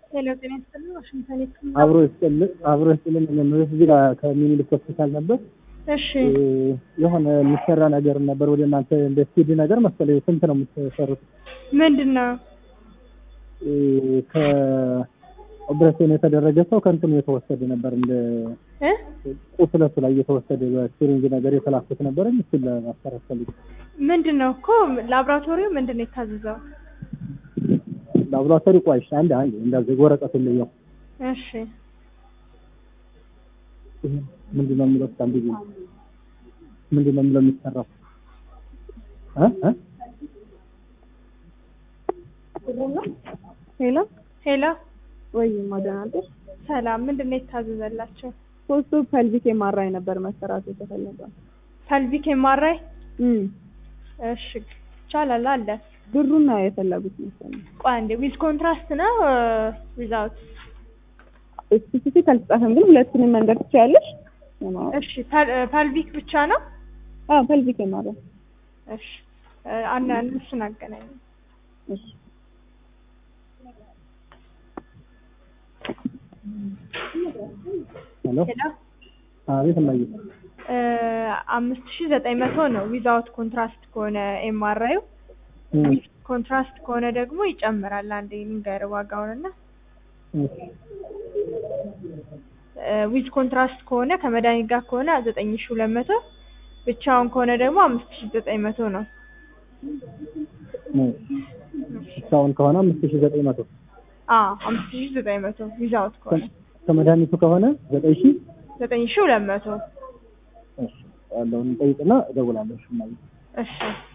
ሄሎ ጤና ይስጥልኝ። ዋሽንግተን የት አብሮ ይስጥልን አብሮ ይስጥልን። መመለስ እዚህ ጋር ከሚኒሊክ ሆስፒታል ነበር። እሺ የሆነ የሚሰራ ነገር ነበር ወደ እናንተ እንደ ሲዲ ነገር መሰለኝ። ስንት ነው የምትሰሩት? ምንድን ነው? ከኦፕሬሽን የተደረገ ሰው ከእንትኑ የተወሰደ ነበር እንደ እ ቁስለቱ ላይ የተወሰደ በሲሪንጅ ነገር የተላኩት ነበር። እሱን ለማሰራት ፈልጌ ምንድን ነው እኮ ላብራቶሪው ምንድን ነው የታዘዘው? ላብራቶሪ ቆይሽ አንድ አንድ እንደዚህ ወረቀት ልየው እሺ ምንድን ነው የሚለው አንድ ጊዜ ምንድን ነው የሚለው የሚሰራው እ እ ሄሎ ሄሎ ወይ ማደናደር ሰላም። ምንድን ነው የታዘዘላቸው? ሶስቱ ፐልቪክ የማራይ ነበር መሰራት የተፈለገው። ፐልቪክ ኤምአርአይ እም እሺ ይቻላል አለ። ብሩን ነው የፈለጉት መሰለኝ። ቆይ አንዴ ዊዝ ኮንትራስት ነው ዊዛውት? ስፔሲፊክ አልተጻፈም፣ ግን ሁለቱንም መንገድ ትችያለሽ። እሺ ፐልቪክ ብቻ ነው? አዎ ፐልቪክ የማራይ እሺ አና እነሱን አገናኝ። እሺ ሄሎ ሄሎ አቤት እማዬ አምስት ሺ ዘጠኝ መቶ ነው ዊዛውት ኮንትራስት ከሆነ ኤምአርአዩ። እም ኮንትራስት ከሆነ ደግሞ ይጨምራል። አንዴ ንገር ዋጋውንና ዊዝ ኮንትራስት ከሆነ ከመድኃኒት ጋር ከሆነ ዘጠኝ ሺ ሁለት መቶ ብቻውን ከሆነ ደግሞ አምስት ሺ ዘጠኝ መቶ ነው። እስካሁን ከሆነ አምስት ሺህ ዘጠኝ መቶ አዎ አምስት ሺ ዘጠኝ መቶ ዊዛውት ከሆነ ከመድኃኒቱ ከሆነ ዘጠኝ ሺህ ዘጠኝ ሺ ሁለት መቶ እሺ ያለውን ጠይቅና እደውላለሁ። እሺ እማዬ እሺ